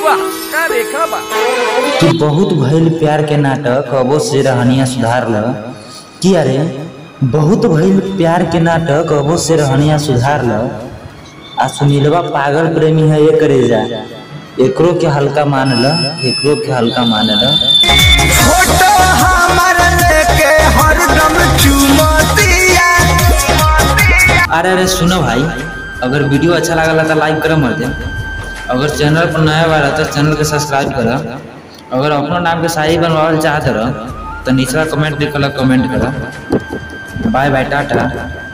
वाह का रेखा बा कि बहुत भइल प्यार के नाटक अबो से रहनिया सुधार ल कि अरे बहुत भइल प्यार के नाटक अबो से रहनिया सुधार ल आ सुनीलवा पागल प्रेमी है ये करे जा एकरो के हल्का मान ल एकरो के हल्का मान ल फोटो हमार लेके हरदम चुमतिया अरे अरे सुनो भाई अगर वीडियो अच्छा लागला तो लाइक कर मर दे अगर चैनल पर नया बार तो चैनल के सब्सक्राइब कर अगर अपनो नाम के शाही बनवावल चाहत रह तो निचला कमेंट लिखल कमेंट कर बाय बाय टाटा